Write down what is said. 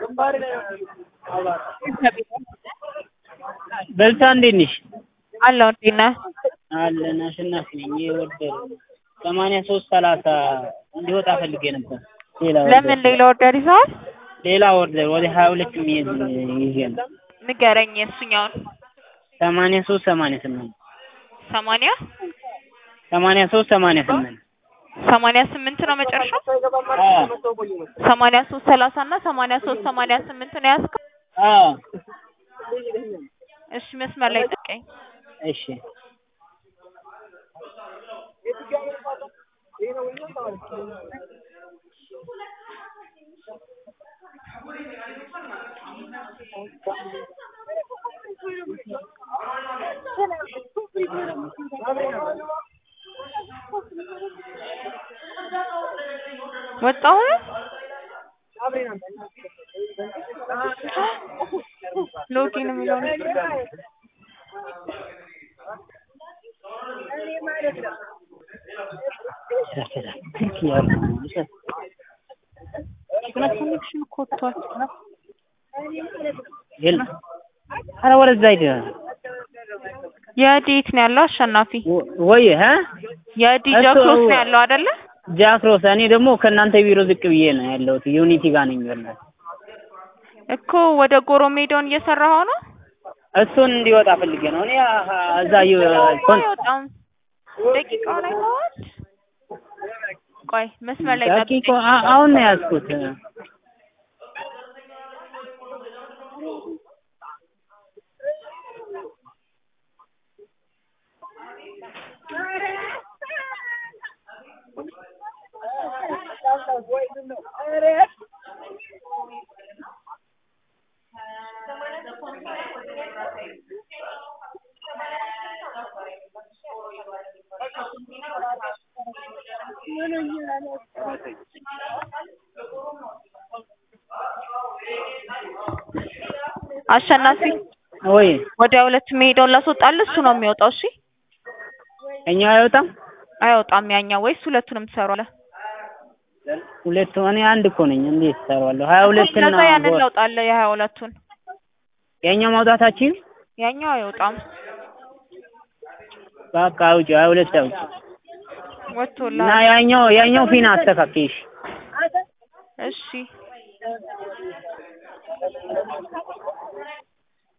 በልታ እንዴት ነሽ? አለሁ እንዴት ነህ? አለን አሸናፊ ነኝ። የወደር ሰማንያ ሶስት ሰላሳ እንዲወጣ ፈልጌ ነበር። ሌላ ለምን ሌላ ኦርደር ይዘዋል? ሌላ ኦርደር ወደ ሀያ ሁለት የሚይዝ ይዤ ነው። ንገረኝ የእሱኛውን። ሰማንያ ሶስት ሰማንያ ስምንት ሰማንያ ሰማንያ ሶስት ሰማንያ ስምንት ሰማንያ ስምንት ነው መጨረሻው? ሰማንያ ሶስት ሰላሳ እና ሰማንያ ሶስት ሰማንያ ስምንት ነው ያዝከው? አዎ እሺ መስመር ላይ ጠብቀኝ። እሺ ወጣሁ ሎጊን የሚለው ኮኔክሽን እኮ ወጥቷል። የለም ኧረ ወደዛ ሂድ የዲት ነው ያለው አሸናፊ ወይ እ የዲ እሱ- ጃክሮስ ነው ያለው አይደለ? ጃክሮስ እኔ ደግሞ ከእናንተ ቢሮ ዝቅ ብዬ ነው ያለሁት ዩኒቲ ጋር ነኝ በእናትህ እኮ ወደ ጎሮ ሜዳውን እየሰራኸው ነው? እሱን እንዲወጣ ፈልጌ ነው እኔ አ- እዛ ዩ- ኮን- አይወጣም። ደቂቃውን አይተኸዋል? ቆይ መስመር ላይ ደቂቆ ጠብቀኝ። አ- አሁን ነው ያዝኩት አሸናፊ ወይ ወደ ሁለት መሄደውን ላስወጣልህ፣ እሱ ነው የሚወጣው። እሺ እኛው አይወጣም አይወጣም ያኛው። ወይስ ሁለቱንም ትሰራለህ? ሁለቱ እኔ አንድ እኮ ነኝ እንዴት እሰራዋለሁ ሀያ ሁለት እና ከዛ ያንን ጎ- ለውጣለህ፣ የሀያ ሁለቱን የኛው ማውጣታችን ያኛው አይወጣም በቃ አውጪ ሀያ ሁለት አውጪ እና ወጥቶልሃል። ያኛው ያኛው ፊና አስተካክይሽ እሺ